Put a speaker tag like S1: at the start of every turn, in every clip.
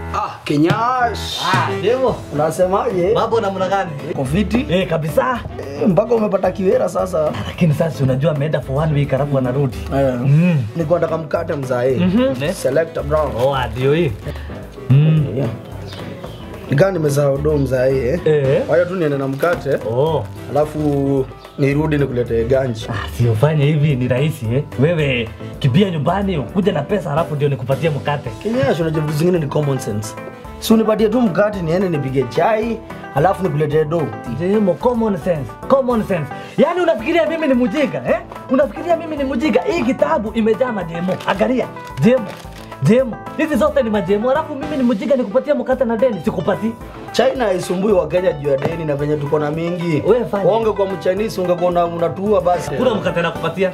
S1: Ah, Kinyash.
S2: Ah, Demo.
S1: Unasemaje?
S2: Mambo namna gani?
S1: Kofiti?
S2: Eh, kabisa.
S1: Eh, Mpaka umepata kiwera sasa.
S2: Lakini sasa unajua ameenda for one week alafu anarudi.
S1: Eh.
S2: Mm.
S1: Nilikuwa nataka mkate mzae.
S2: Mhm.
S1: Selector Brown.
S2: Oh, ndio hii. Mm.
S1: Yeah. Nikaa nimezaa do mzae eh.
S2: Eh.
S1: Kwa hiyo tu niende na mkate,
S2: Oh.
S1: alafu nirudi nikuletee ganji.
S2: Ah, si ufanye hivi ni rahisi eh. Wewe kimbia nyumbani ukuje na pesa alafu ndio nikupatie mkate.
S1: Kinyash, unajua vitu zingine ni common sense. Si unipatie tu mkate niende nipige chai, alafu nikuletee do.
S2: Demo, common sense. Common sense. Yaani unafikiria mimi ni mjinga eh? Unafikiria mimi ni mjinga? Hii kitabu imejaa mademo. Angalia. Demo. Demo. Hizi zote ni mademo. Alafu mimi ni mjinga nikupatia mkate na deni sikupati.
S1: China haisumbui Wakenya juu ya deni na venye tuko na mingi.
S2: Wewe fanya.
S1: Onge kwa mchinese ungekuwa una- unatua basi.
S2: Kuna mkate nakupatia.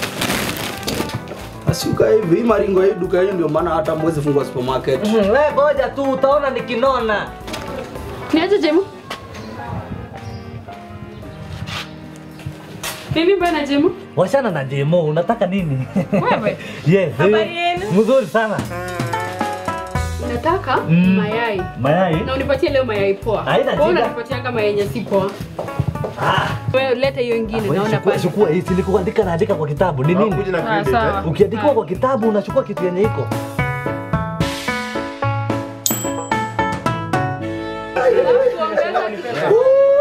S1: Asiuka hivi, hii maringo ya hii duka hii ndio maana hata mwezi fungua supermarket.
S2: Mhm, Wewe ngoja tu utaona nikinona.
S3: Niaje Jemu? Nini bana Jemu?
S2: Washana na demo, unataka nini?
S3: Wewe?
S2: yes.
S3: Habari yenu?
S2: Mzuri sana.
S3: Nataka
S2: Mm.
S3: mayai.
S2: Mayai?
S3: Na unipatie leo mayai poa.
S2: Haina
S3: Wewe
S2: shida.
S3: unanipatia kama yenye si poa.
S2: Ah.
S3: Wewe leta hiyo ingine
S2: Wewe
S3: naona
S2: chukua,
S3: pale.
S2: chukua hii silikuandika naandika kwa kitabu. Ni nini?
S3: Ah, sawa.
S2: Ukiandikiwa
S3: Ah.
S2: kwa kitabu unachukua kitu yenye iko.
S3: Alafu ongeza kitu.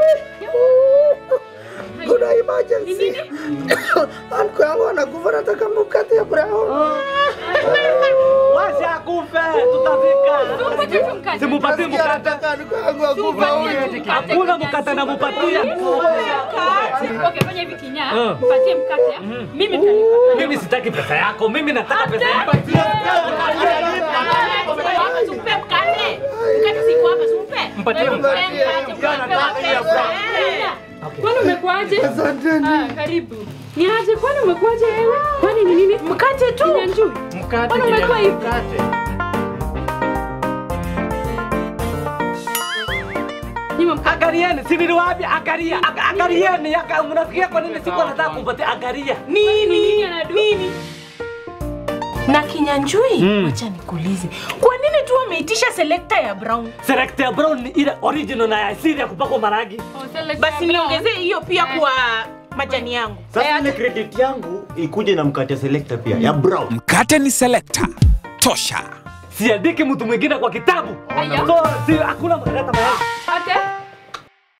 S1: Kuna emergency. Anko yangu anakufa nataka mkate ya brown.
S2: Washa kufe, tutafika.
S3: Tumpatie tu mkate.
S2: Simupatie mkate.
S1: Nataka anko yangu akufa
S3: Tumpatie
S1: huyu.
S3: tu mkate.
S2: Hakuna mkate namupatia.
S3: Okay, fanya hivi kinyaa.
S2: Mm.
S3: Patie mkate. Mimi nitalipa.
S2: Mimi sitaki pesa yako, mimi nataka pesa yako.
S3: Tupe mkate. Mkate siko hapa, tupe.
S2: Mpatie
S3: mkate. Kwani umekuaje?
S1: Asanteni.
S3: Ah, karibu. Ni aje kwani umekuaje wewe? Kwani ni nini? Mkate tu. Kinyanjui.
S4: Mkate
S3: Kwani umekuwa hivi?
S4: mkate.
S3: Nyima mkate.
S2: Angalieni, si niliwaambia angalia. Anga- Angalieni, anga- mnafikiria kwa nini sikuwa nataka kumpatia? Angalia.
S3: Nini? Nini?
S5: na kinyanjui
S2: Mm.
S5: wacha nikuulize kwa nini tu wameitisha selekta ya brown
S2: Selector Brown ni ile original na ya asili ya kupakwa marangi.
S5: basi niongezee hiyo pia kwa majani yangu
S4: Sasa ile credit yangu ikuje na mkate selector pia ya brown.
S6: Mkate ni selector. Tosha.
S2: Siandiki mtu mwingine kwa kitabu.
S3: Aya.
S2: So, si hakuna mkate mayai.
S3: Ate?